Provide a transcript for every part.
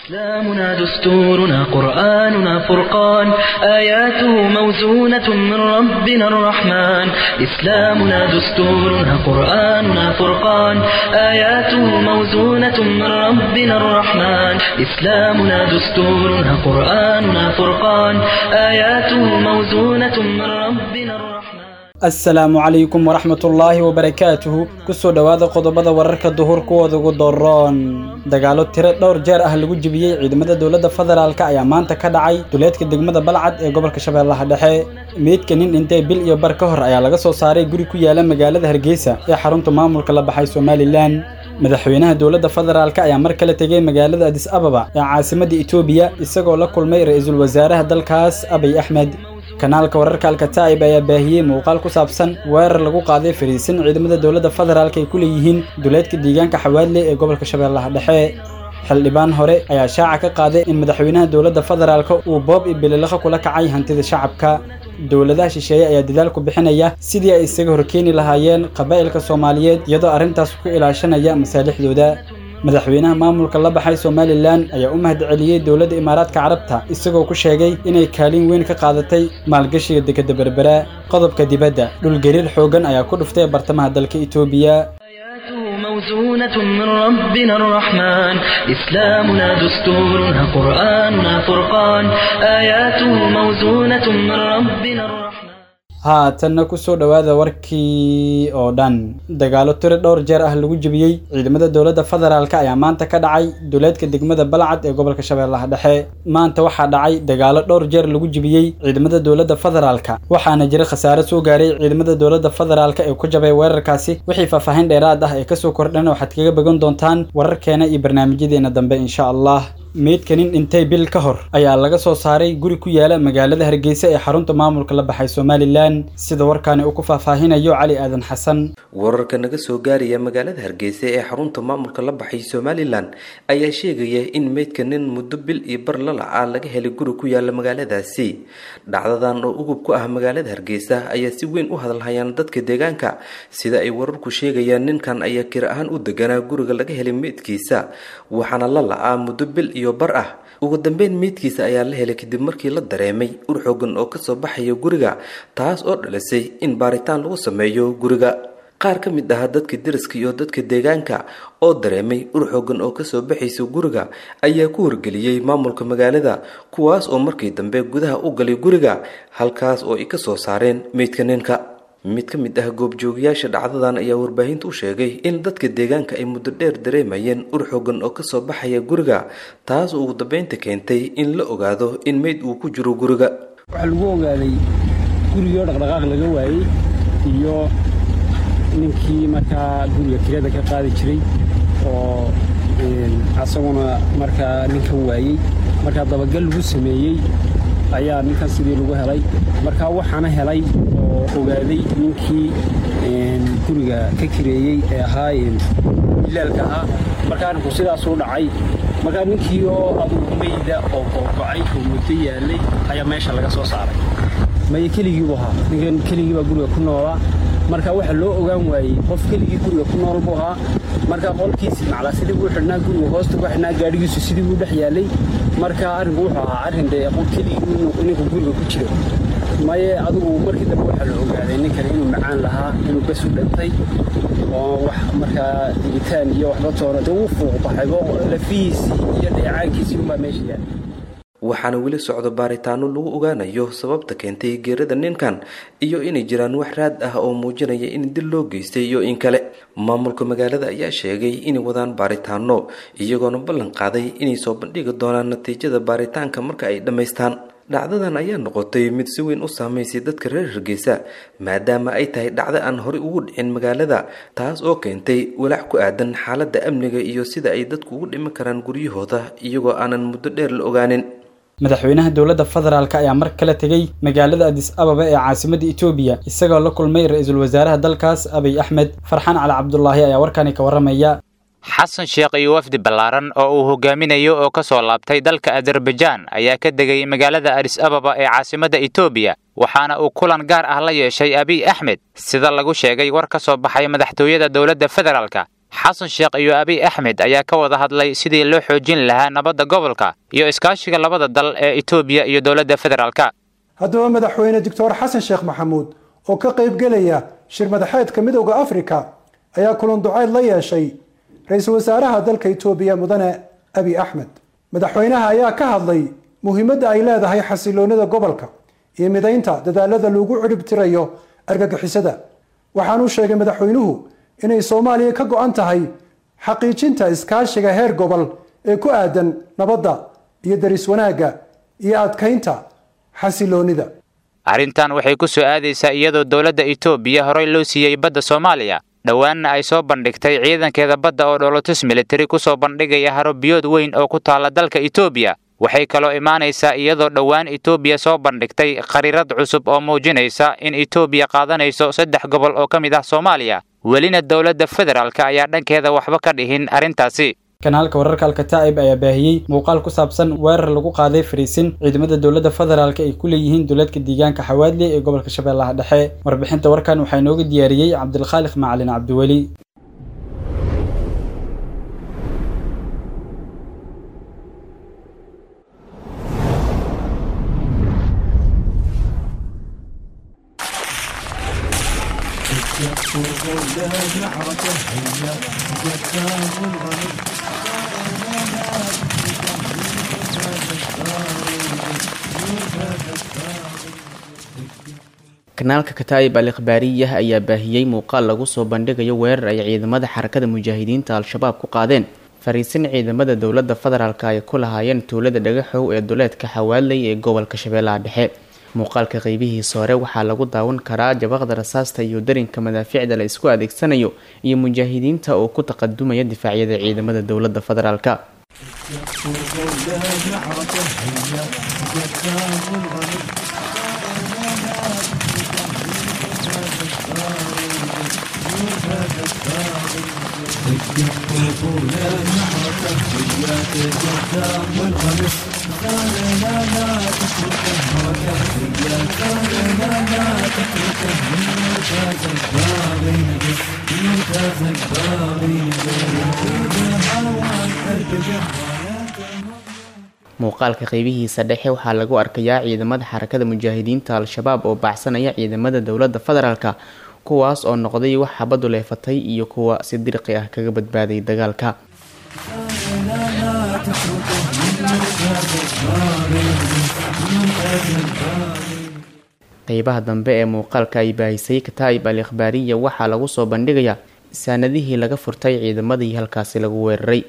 إسلامنا دستورنا قرآننا فرقان آياته موزونة من ربنا الرحمن إسلامنا دستورنا قرآننا فرقان آياته موزونة من ربنا الرحمن إسلامنا دستورنا قرآننا فرقان آياته موزونة من ربنا الرحمن asalaamu calaykum waraxmatullaahi wabarakaatuhu kusoo dhowaada qodobada wararka duhur kuwooda ugu doroon dagaalo tiro dhowr jeer ah lagu jebiyey ciidamada dowladda federaalk ayaa maanta ka dhacay duleedka degmada balcad ee gobolka shabeellaha dhexe meydka nin dhintay bil iyo bar ka hor ayaa laga soo saaray guri ku yaala magaalada hargeysa ee xarunta maamulka la baxay somalilan madaxweynaha dowladda federaalk ayaa mar kale tegay magaalada adis ababa ee caasimadda etoobiya isagoo la kulmay ra-iisul wasaaraha dalkaas abiy axmed kanaalka wararka alkataa'ib ayaa baahiyey muuqaal ku saabsan weerar lagu qaaday fariisin ciidamada dowladda federaalk ay ku leeyihiin duleedka deegaanka xawaadle ee gobolka shabeellaha dhexe xildhibaan hore ayaa shaaca ka qaaday in madaxweynaha dowladda federaalk uu boob iyo bililiqo kula kacay hantida shacabka dowladaha shisheeye ayaa dadaal ku bixinaya sidii ay isaga horkeeni lahaayeen qabaa'ilka soomaaliyeed iyadoo arrintaas ku ilaashanaya masaalixdooda madaxweynaha maamulka la baxay somalilan ayaa u mahadceliyey dowladda imaaraadka carabta isagoo ku sheegay inay kaalin weyn ka qaadatay maalgashiga dekadda berbera qodobka dibadda dhulgariir xooggan ayaa ku dhuftay bartamaha dalka etoobiya آياته موزونة من ربنا الرحمن إسلامنا دستورنا قرآننا فرقان آياته موزونة من ربنا الرحمن haatanna kusoo dhowaada warkii oo dhan dagaalo tiro dhowr jeer ah lagu jebiyey ciidamada dowladda federaalk ayaa maanta ka dhacay duleedka degmada balcad ee gobolka shabeellaha dhexe maanta waxaa dhacay dagaalo dhowr jeer lagu jebiyey ciidamada dowladda federaalk waxaana jira khasaare soo gaaray ciidamada dowladda federaalk ee ku jabay weerarkaasi wixii faahfaahin dheeraad ah ee kasoo kordhan waxaad kaga bogan doontaan wararkeena iyo barnaamijyadeena dambe insha allah meydka nin dhintay bil ka hor ayaa laga soo saaray guri ku yaala magaalada hargeysa ee xarunta maamulka la baxay somalilan sida warkaani uu ku faahfaahinayo cali aadan xasan wararka naga soo gaaraya magaalada hargeysa ee xarunta maamulka la baxay somalilan ayaa sheegaya in meydka nin muddo bil iyo bar lalaca laga helay guri ku yaala magaaladaasi dhacdadan oo ugub ku ah magaalada hargeysa ayaa si weyn u hadalhayaan dadka deegaanka sida ay wararku sheegayaan ninkan ayaa kir ahaan u deganaa guriga laga helay meydkiisa waxaana la la-aa muddo bil iyo bar ah ugu dambeyn meydkiisa ayaa la helay kadib markii la dareemay ur xoogan oo kasoo baxaya guriga taas oo dhalisay in baaritaan lagu sameeyo guriga qaar ka mid ah dadka deriska iyo dadka deegaanka oo dareemay ur xoogan oo kasoo baxaysa guriga ayaa ku wargeliyey maamulka magaalada kuwaas oo markii dambe gudaha u galay guriga halkaas oo ay ka soo saareen meydka ninka mid ka mid ah goobjoogayaasha dhacdadan ayaa warbaahinta u sheegay in dadka deegaanka ay muddo dheer dareemayeen ur xoogan oo kasoo baxaya guriga taas oo ugu dambeynta keentay in la ogaado in meyd uu ku jiro guriga waxaa lagu ogaaday gurigoo dhaqdhaqaaq laga waayey iyo ninkii markaa guriga kirada ka qaadi jiray oo asaguna markaa ninkan waayey markaa dabagal lagu sameeyey ayaa ninkan sidii lagu helay markaa waxaana helay oo ogaaday ninkii guriga ka kireeyey ee ahaa ilaalka ahaa markaa arrinku sidaasuu dhacay markaa ninkii oo adugu meyda oo googocay oo muddo yaallay ayaa meesha laga soo saaray maya keligiibu ahaa ninkan keligii baa guriga ku noolaa marka waxaa loo ogaan waayey qof keligii guriga ku nool buu ahaa marka qolkiisii maclaa sidii buu xidhnaa guriga hoosta ku xidhnaa gaadhigiisu sidii buu dhex yaallay marka arrinku wuxuu ahaa arrin dee keligii ninka guriga ku jira maye adigu markii dambe waxaa la ogaaday ninkan inuu macaan lahaa inuu bes u dhintay oo wax markaa digitaan iyo waxba toona dee uu fuuq baxaybo lafihiisii iyo dheecaankiisii unbaa meesha yaallay waxaana weli socdo baaritaano lagu ogaanayo sababta keentay geerada ninkan iyo inay jiraan wax raad ah oo muujinaya in dil loo geystay iyo in kale maamulka magaalada ayaa sheegay inay wadaan baaritaano iyagoona ballan qaaday inay soo bandhigi doonaan natiijada baaritaanka marka ay dhammaystaan dhacdadan ayaa noqotay mid si weyn u saamaysay dadka reer hargeysa maadaama ay tahay dhacdo aan horey ugu dhicin magaalada taas oo keentay walaac ku aadan xaaladda amniga iyo sida ay dadku ugu dhiman karaan guryahooda iyagoo aanan muddo dheer la ogaanin madaxweynaha dowladda federaalk ayaa mar kale tegey magaalada adis ababa ee caasimadda etoobiya isagoo la kulmay ra-iisul wasaaraha dalkaas abiy axmed farxaan cali cabdulaahi ayaa warkani ka warramaya xasan sheekh iyo wafdi ballaaran oo uu hogaaminayo oo ka soo laabtay dalka azerbaijaan ayaa ka degay magaalada adis ababa ee caasimadda etoobiya waxaana uu kulan gaar ah la yeeshay abiy axmed sida lagu sheegay war ka soo baxay madaxtooyada dowladda federaalka xasan sheekh iyo abiy axmed ayaa ka wada hadlay sidii loo xoojin lahaa nabadda gobolka iyo iskaashiga labada dal ee etoobiya iyo dowladda federaalka haddaba madaxweyne doctor xasan sheekh maxamuud oo ka qaybgelaya shir madaxeedka midowda afrika ayaa kulan ducayd la yeeshay ra-iisul wasaaraha dalka etoobiya mudane abiy axmed madaxweynaha ayaa ka hadlay muhiimadda ay leedahay xasiloonida gobolka iyo midaynta dadaalada lagu cirib tirayo argagixisada waxaanuu sheegay madaxweynuhu inay soomaaliya ka go-an tahay xaqiijinta iskaashiga heer gobol ee ku aadan nabadda iyo daris wanaagga iyo adkaynta xasiloonida arrintan waxay ku soo aadaysaa iyadoo dowladda etoobiya horey loo siiyey badda soomaaliya dhowaanna ay soo bandhigtay ciidankeeda badda oo dholotus militari ku soo bandhigaya haro biyood weyn oo ku taalla dalka etoobiya waxay kaloo imaanaysaa iyadoo dhowaan etoobiya soo bandhigtay khariirad cusub oo muujinaysa in etoobiya qaadanayso saddex gobol oo ka mid ah soomaaliya welina dowladda federaalk ayaa dhankeeda waxba ka dhihin arrintaasi kanaalka wararka alkataa'ib ayaa baahiyey muuqaal ku saabsan weerar lagu qaaday fariisin ciidamada dowladda federaalk ay ku leeyihiin dowladka deegaanka xawaadle ee gobolka shabeellaha dhexe warbixinta warkan waxaa inooga diyaariyey cabdilkhaaliq macalin cabdiweli kanaalka kataa'ib al ikhbaariyah ayaa baahiyey muuqaal lagu soo bandhigayo weerar ay ciidamada xarakada mujaahidiinta al-shabaab ku qaadeen fariisin ciidamada dowladda federaalk ay ku lahaayeen tuulada dhagaxow ee duleedka xawaaley ee gobolka shabeellaha dhexe muuqaalka qeybihiisa hore waxaa lagu daawan karaa jabaqda rasaasta iyo darinka madaaficda la isku adeegsanayo iyo mujaahidiinta oo ku taqadumaya difaacyada ciidamada dowladda federaalk muuqaalka qeybihiisa dhexe waxaa lagu arkayaa ciidamada xarakada mujaahidiinta al-shabaab oo baacsanaya ciidamada dowladda federaalka kuwaas oo noqday wax xabadu leefatay iyo kuwa si dirqi ah kaga badbaaday dagaalka qeybaha dambe ee muuqaalka ay baahisay kataa'ib al ikhbaariya waxaa lagu soo bandhigayaa saanadihii laga furtay ciidamadii halkaasi lagu weeraray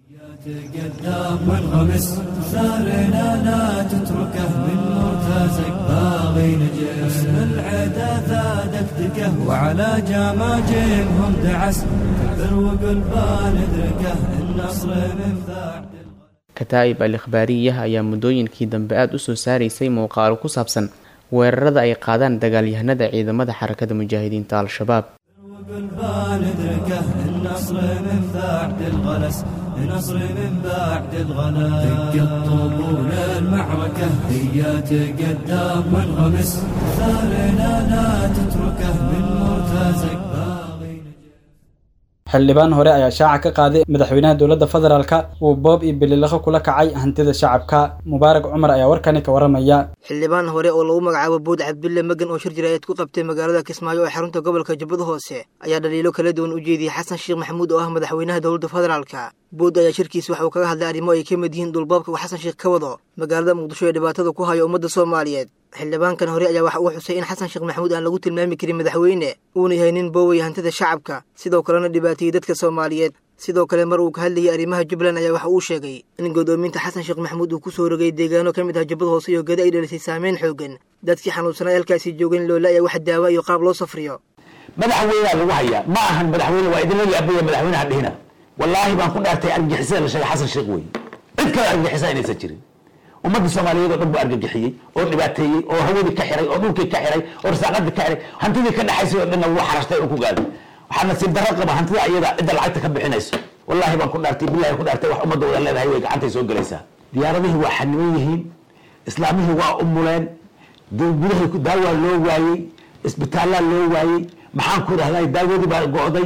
تقدام والغمس ثارنا لا تتركه من مرتزق باغي نجس العدا ثادك دقه وعلى جماجمهم دعس كبر وقلبان ادركه النصر من ثاعد kataa'ib al ikhbaariyah ayaa muddooyinkii dambe aada u soo saaraysay muuqaalo ku saabsan weerarada ay qaadaan dagaalyahanada ciidamada xarakada mujaahidiinta al-shabaab وقلبان ادركه النصر من بعد الغلس النصر من بعد الغلس دق الطبول المعركة هي تقدام وانغمس ثارنا لا تتركه من مرتزق باغي xildhibaan hore ayaa shaaca ka qaaday madaxweynaha dowladda federaalka uu boob iyo bililaqo kula kacay hantida shacabka mubaarak cumar ayaa warkani ka waramaya xildhibaan hore oo lagu magacaabo buud cabdulle magan oo shir jiraayad ku qabtay magaalada kismaayo ee xarunta gobolka jubbada hoose ayaa dhaliilo kala duwan u jeediyey xasan sheekh maxamuud oo ah madaxweynaha dowladda federaalka buud ayaa shirkiis waxa uu kaga hadlay arrimo ay ka mid yihiin dhulboobka uu xasan sheekh ka wado magaalada muqdisho ee dhibaatada ku hayo ummadda soomaaliyeed xildhibaankan hore ayaa waxa uu xusay in xasan sheekh maxamuud aan lagu tilmaami karin madaxweyne uuna yahay nin boowaya hantida shacabka sidoo kalena dhibaateeyey dadka soomaaliyeed sidoo kale mar uu ka hadlayay arrimaha jubbaland ayaa waxa uu sheegay in godoominta xasan sheekh maxamuud uu ku soo rogay deegaano ka mid ah jubbada hoose iyo geda ay dhalisay saameyn xoogan dadkii xanuunsanaa halkaasi joogeen loola ayaa wax daawa iyo qaab loo safriyo madaxweynea lagu hayaa ma ahan madaxweyne waa idinla yaabaya madaxweynaha dhihina wallaahi baan ku dhaartay argagixisada la sheegay xasan sheekh wey cid kale argagixisa inaysan jirin ummadda soomaaliyeed oo dhan buu argagixiyey oo dhibaateeyey oo hawadii ka xiray oo dhulkii ka xiray oo rasaaqadii ka xiray hantidii ka dhexaysay oo dhanna wuu xarashtay oo ku gaaday waxaa nasiib darro qaba hantida ayada cidda lacagta ka bixinayso wallaahi baan ku dhaartay billahi ku dhaartay wax ummadda wada leedahay way gacantay soo gelaysaa diyaaradihii waa xaniman yihiin islaamihii waa umuleen gudahii daawaa loo waayey isbitaallaa loo waayey maxaan ku dhahday daawadii baa go'day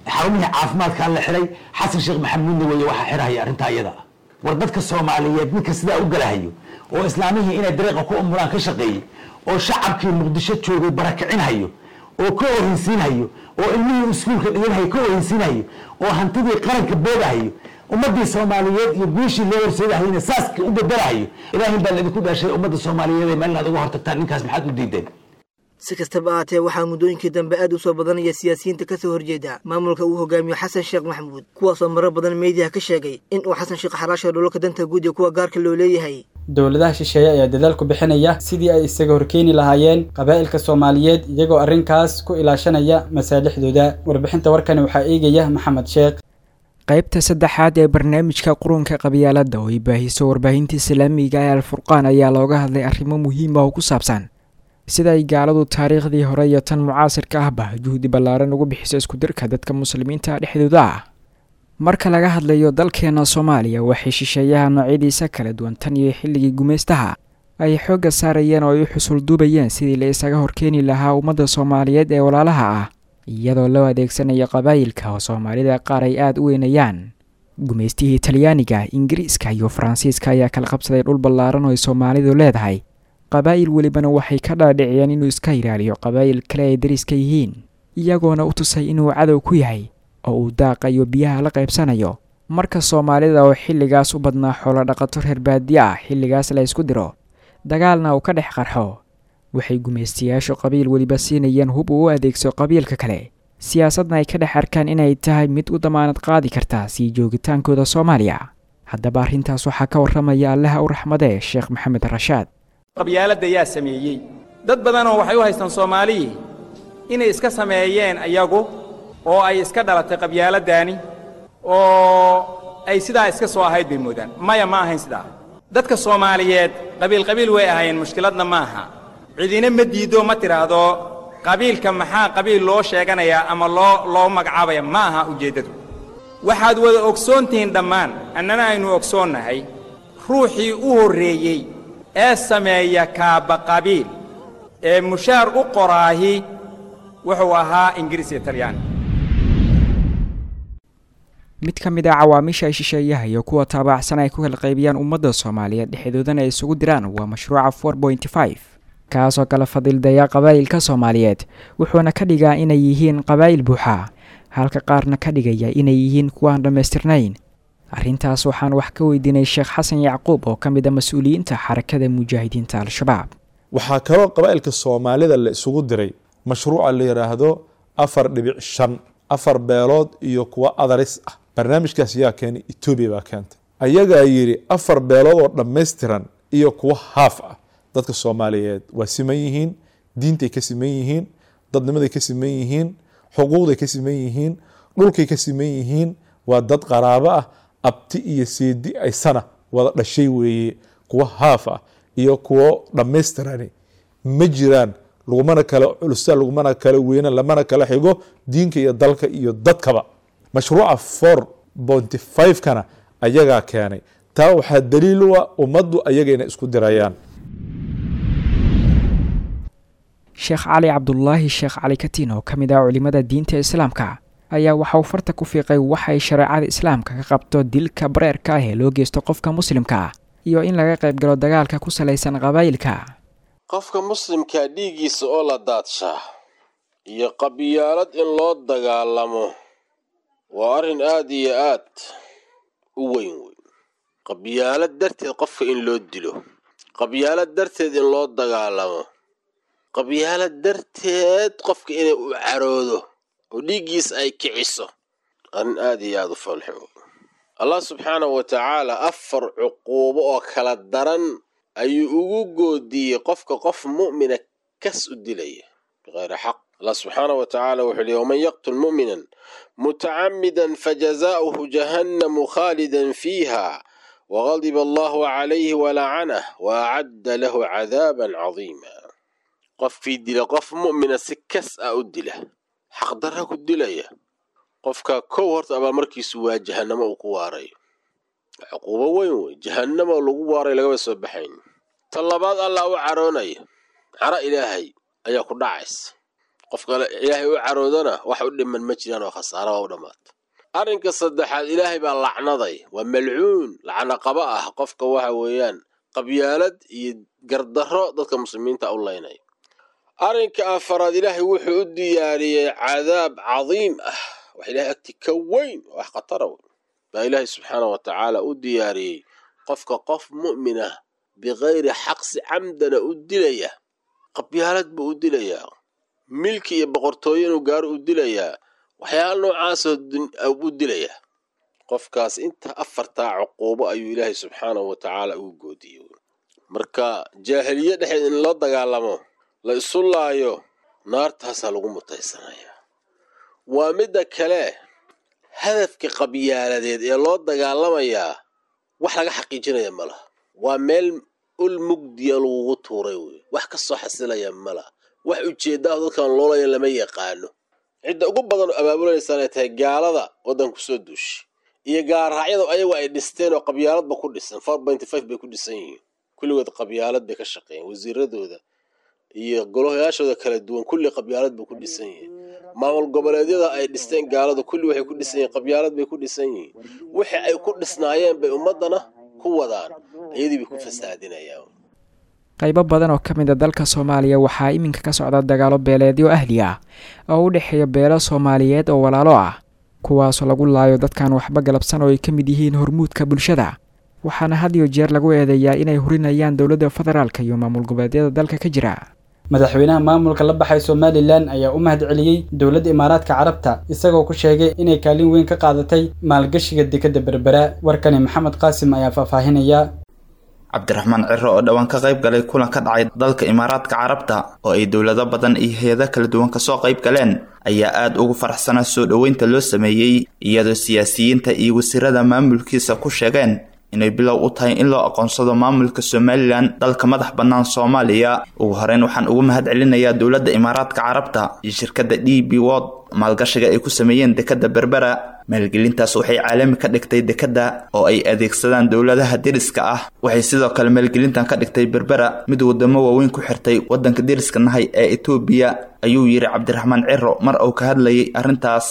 xarumihii caafimaadkaa la xiray xasan sheekh maxamuudna weeye waxaa xirahaya arrintaa iyada ah war dadka soomaaliyeed ninka sidaa u galahayo oo islaamihii inay dariiqa ku umuraan ka shaqeeyey oo shacabkii muqdisho joogay barakicinhayo oo ka ohinsiinhayo oo ilmihii iskuulka dhiganhayo ka ohinsiinhayo oo hantidii qaranka boogahayo ummadii soomaaliyeed iyo guushii loo horseedahayna saaska u bedelahayo ilaahin baa laidinku dhaashay ummadda soomaaliyeed ee meel inaad uga hortagtaan ninkaas maxaad u diideen si kastaba ahaatee waxaa muddooyinkii dambe aad u soo badanaya siyaasiyiinta ka soo horjeeda maamulka uu hogaamiyo xasan sheekh maxamuud kuwaasoo marar badan meediyaha ka sheegay in uu xasan sheekh xaraasho dhulalka danta guud iyo kuwa gaarka loo leeyahay dowladaha shisheeye ayaa dadaal ku bixinaya sidii ay isaga horkeeni lahaayeen qabaa'ilka soomaaliyeed iyagoo arrinkaas ku ilaashanaya masaalixdooda warbixinta warkani waxaa eegaya maxamed sheekh qaybta saddexaad ee barnaamijka qurunka qabyaaladda oo ay baahiso warbaahinta islaamiga ee alfurqaan ayaa looga hadlay arrimo muhiim ah oo ku saabsan sida ay gaaladu taariikhdii hore iyo tan mucaasirka ahba juhdi ballaaran ugu bixiso iskudirka dadka muslimiinta dhexdooda ah marka laga hadlayo dalkeena soomaaliya waxay shisheeyaha noocyadiisa kala duwan tan iyo xilligii gumaystaha ay xoogga saarayeen oo ay u xusul duubayeen sidii la isaga horkeeni lahaa ummadda soomaaliyeed ee walaalaha ah iyadoo loo adeegsanayo qabaayilka oo soomaalida qaar ay aada u weynayaan gumaystihii talyaaniga ingiriiska iyo faransiiska ayaa kala qabsaday dhul ballaaran oo ay soomaalidu leedahay qabaa'il welibana waxay ka dhaadhiciyeen inuu iska ilaaliyo qabaa'il kale ay dariska yihiin iyagoona u tusay inuu cadow ku yahay oo uu daaqayo biyaha la qaybsanayo marka soomaalida oo xilligaas u badnaa xoolo dhaqato reer baadiye ah xilligaas la ysku diro dagaalna uu ka dhex qarxo waxay gumaystayaashu qabiil weliba siinayeen hub uu u adeegso qabiilka kale siyaasadna ay ka dhex arkaan inay tahay mid u damaanad qaadi karta sii joogitaankooda soomaaliya haddaba arrintaas waxaa ka warramaya allaha u raxmadee sheekh maxamed rashaad qabyaaladda yaa sameeyey dad badanoo waxay u haystaan soomaaliyii inay iska sameeyeen ayagu oo ay iska dhalatay qabyaaladdaani oo ay sidaa iska soo ahayd bay moodaan maya ma ahayn sidaa dadka soomaaliyeed qabiil qabiil way ahaayeen mushkiladna ma aha cidina ma diiddo ma tidhaahdo qabiilka maxaa qabiil loo sheeganayaa ama loo loo magacaabaya ma aha ujeeddadu waxaad wada ogsoon tihiin dhammaan annana aynu ogsoonnahay ruuxii u horreeyey ee sameeya kaaba qabiil ee mushaar u qoraahi wuxuu ahaa ingiriis iyo talyaani mid ka mid ah cawaamiisha ay shisheeyaha iyo kuwa taabacsan ay ku kala qaybiyaan ummadda soomaaliyeed dhexdoodana ay isugu diraan waa mashruuca for pointy five kaasoo kala fadildaya qabaa'ilka soomaaliyeed wuxuuna ka dhigaa inay yihiin qabaa'il buuxa halka qaarna ka dhigaya inay yihiin kuwaan dhammaystirnayn arrintaas waxaan wax ka weydiinay sheekh xasan yacquub oo ka mid a mas-uuliyiinta xarakada mujaahidiinta al-shabaab waxaa kaloo qabaa'ilka soomaalida la isugu diray mashruuca la yidhaahdo afar dhibic shan afar beelood iyo kuwa adaris ah barnaamijkaas yaa keenay etoobiya baa keentay ayagaa yidhi afar beelood oo dhammaystiran iyo kuwa haaf ah dadka soomaaliyeed waa siman yihiin diintay ka siman yihiin dadnimaday ka siman yihiin xuquuqday ka siman yihiin dhulkay ka siman yihiin waa dad qaraabo ah abti iyo seedi aysana wada dhashay weeye kuwa haaf ah iyo kuwo dhammaystirani ma jiraan lagumana kala culusta lagumana kala weyna lamana kala xigo diinka iyo dalka iyo dadkaba mashruuca for bonty five-kana ayagaa keenay taa waxaa daliil u ah ummaddu ayaga inay isku dirayaan sheekh cali cabdulaahi sheekh cali katiin oo ka mid ah culimmada diinta islaamka ayaa waxa uu farta ku fiiqay waxay shareecada islaamka ka qabto dilka bareerka ah ee loo geysto qofka muslimka ah iyo in laga qayb galo dagaalka ku salaysan qabaa'ilka qofka muslimkaa dhiiggiisa oo la daadshaa iyo qabyaalad in loo dagaalamo waa arrin aad iyo aad u weyn weyn qabyaalad darteed qofka in loo dilo qabyaalad darteed in loo dagaalamo qabyaalad darteed qofka inay u caroodo oo dhiiggiisa ay kiciso arrin aad iyo aad u foolxun allah subxaanahu wa tacaala afar cuquubo oo kala daran ayuu ugu goodiyey qofka qof mu'mina kas u dilaya biqayri xaq allah subxaanahu wa tacaala wuxuu yihi waman yaqtul mu'minan mutacamidan fajazaa'uhu jahannamu khaalidan fiiha wagadiba allahu calayhi walacanah waacadda lahu cadaaban cadiima qofkii dila qof mu'mina si kas ah u dila xaqdarra ku dilaya qofka kow horta abaalmarkiisu waa jahannamo uu ku waarayo cuquubo weyn wey jahannamo lagu waaray lagaba soo baxayn ta labaad allah u caroonaya caro ilaahay ayaa ku dhacaysa qofka ilaahay u caroodana wax u dhiman ma jiraan oo khasaara waa u dhammaata arrinka saddexaad ilaahay baa lacnaday waa malcuun lacna qaba ah qofka waxa weeyaan qabyaalad iyo gardarro dadka muslimiinta u laynaya arrinka afaraad ilaahay wuxuu u diyaariyey cadaab cadiim ah wax ilahay agti ka weyn wax khatara weyn baa ilaahay subxaana wa tacaala u diyaariyey qofka qof mu'min ah bikayri xaqsi camdana u dilaya qabyaalad buu u dilayaa milki iyo boqortooyo inuu gaaro u dilayaa waxyaala noocaasoo u dilayaa qofkaas inta afartaa cuquubo ayuu ilaahay subxaanahu wa tacaala ugu goodiyey marka jaahiliye dhexeed in loo dagaalamo la isu laayo naartaasaa lagu mutaysanayaa waa midda kale hadafka qabyaaladeed ee loo dagaalamayaa wax laga xaqiijinaya ma laha waa meel ul mugdiya lagugu tuuray wey wax ka soo xasilaya ma laha wax ujeeddaah dadkan loolaya lama yaqaano cidda ugu badan oo abaabulanaysan ay tahay gaalada waddanku soo duushay iyo gaarraacyada ayagu ay dhisteen oo qabyaaladba ku dhisan four pointy five bay ku dhisan yihiin kulligood qabyaalad bay ka shaqeeyeen wasiiradooda iyo golayaashooda kala duwan kulli qabyaalad bay ku dhisan yihiin maamul goboleedyada ay dhisteen gaaladu kulli waxay ku dhisan yihiin qabyaalad bay ku dhisan yihiin wixii ay ku dhisnaayeen bay ummaddana ku wadaan iyadii bay ku fasaadinayaan qaybo badan oo ka mid a dalka soomaaliya waxaa iminka ka socda dagaalo beeleedyo ahli ah oo u dhexeeya beelo soomaaliyeed oo walaalo ah kuwaasoo lagu laayo dadkan waxba galabsan oo ay ka mid yihiin hormuudka bulshada waxaana had iyo jeer lagu eedeeyaa inay hurinayaan dowladda federaalka iyo maamul goboleedyada dalka ka jira madaxweynaha maamulka la baxay somalilan ayaa u mahad celiyey dowladda imaaraadka carabta isagoo ku sheegay inay kaalin weyn ka qaadatay maalgashiga dekadda berbera warkani maxamed qaasim ayaa faahfaahinaya cabdiraxmaan ciro oo dhowaan ka qayb galay kulan ka dhacay dalka imaaraadka carabta oo ay dowlado badan iyo hay-ado kala duwan kasoo qayb galeen ayaa aada ugu faraxsanaa soo dhoweynta loo sameeyey iyadoo siyaasiyiinta iyo wasiirada maamulkiisa ku sheegeen inay bilow u tahay in loo aqoonsado maamulka somalilan dalka madax bannaan soomaaliya ugu horeyn waxaan ugu mahad celinayaa dowladda imaaraadka carabta iyo shirkadda d b wod maalgashiga ay ku sameeyeen dekadda berbera maalgelintaas waxay caalami ka dhigtay dekadda oo ay adeegsadaan dowladaha deriska ah waxay sidoo kale maalgelintan ka dhigtay berbera mid wadamo waaweyn ku xirtay waddanka deriska nahay ee etoobiya ayuu yidhi cabdiraxmaan ciro mar uu ka hadlayay arrintaas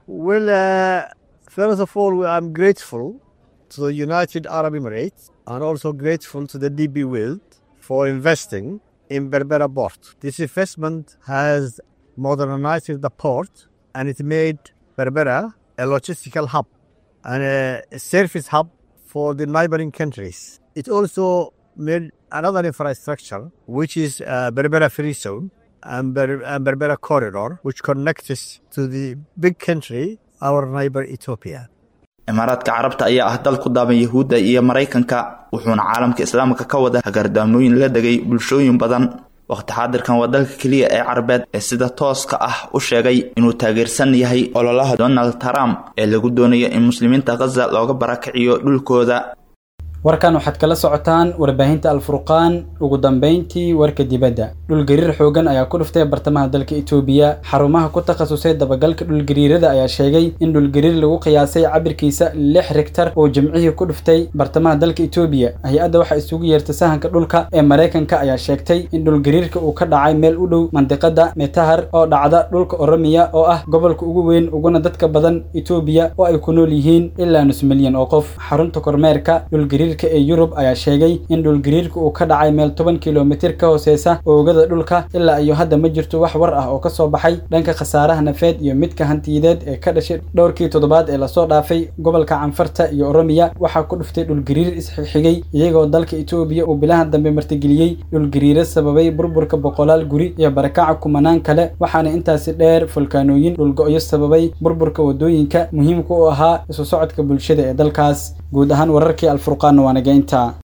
to the United Arab Emirates and also grateful to the DB World for investing in Berbera port. This investment has modernized the port and it made Berbera a logistical hub and a service hub for the neighboring countries. It also made another infrastructure which is uh, Berbera Free Zone and, Ber- and Berbera Corridor which connects us to the big country, our neighbor Ethiopia. imaaraadka carabta ayaa ah dal ku daaban yahuudda iyo maraykanka wuxuuna caalamka islaamka ka wada hagaardaamooyin la degay bulshooyin badan waqti xaadirkan waa dalka keliya ee carabeed ee sida tooska ah u sheegay inuu taageersan yahay ololaha donald trump ee lagu doonayo in muslimiinta khaza looga barakiciyo dhulkooda warkan waxaad kala socotaan warbaahinta alfurqaan ugu dambayntii warka dibadda dhulgariir xoogan ayaa ku dhuftay bartamaha dalka itoobiya xarumaha ku takhasusay dabagalka dhulgariirada ayaa sheegay in dhulgariir lagu qiyaasay cabirkiisa lix rigtar oo jimcihii ku dhuftay bartamaha dalka itoobiya hay-adda waxaa isugu yeertay sahanka dhulka ee maraykanka ayaa sheegtay in dhulgariirka uu ka dhacay meel u dhow mandiqada metahar oo dhacda dhulka oromiya oo ah gobolka ugu weyn uguna dadka badan itoobiya oo ay ku nool yihiin ilaa nus milyan oo qof xarunta kormeerka dhulgariir ee yurub ayaa sheegay in dhulgariirka uu ka dhacay meel toban kilomitir ka hooseysa oogada dhulka ilaa iyo hadda ma jirto wax war ah oo ka soo baxay dhanka khasaaraha nafeed iyo midka hantiyadeed ee ka dhashay dhowrkii toddobaad ee lasoo dhaafay gobolka canfarta iyo oromiya waxaa ku dhuftay dhulgariir isxigxigay iyagoo dalka itoobiya uu bilaha dambe martigeliyey dhulgariiro sababay burburka boqolaal guri iyo barakaca kumanaan kale waxaana intaasi dheer fulkaanooyin dhulgo-yo sababay burburka wadooyinka muhiimka u ahaa isu socodka bulshada ee dalkaas guud ahaan wararkii alfurqaan waa nageynta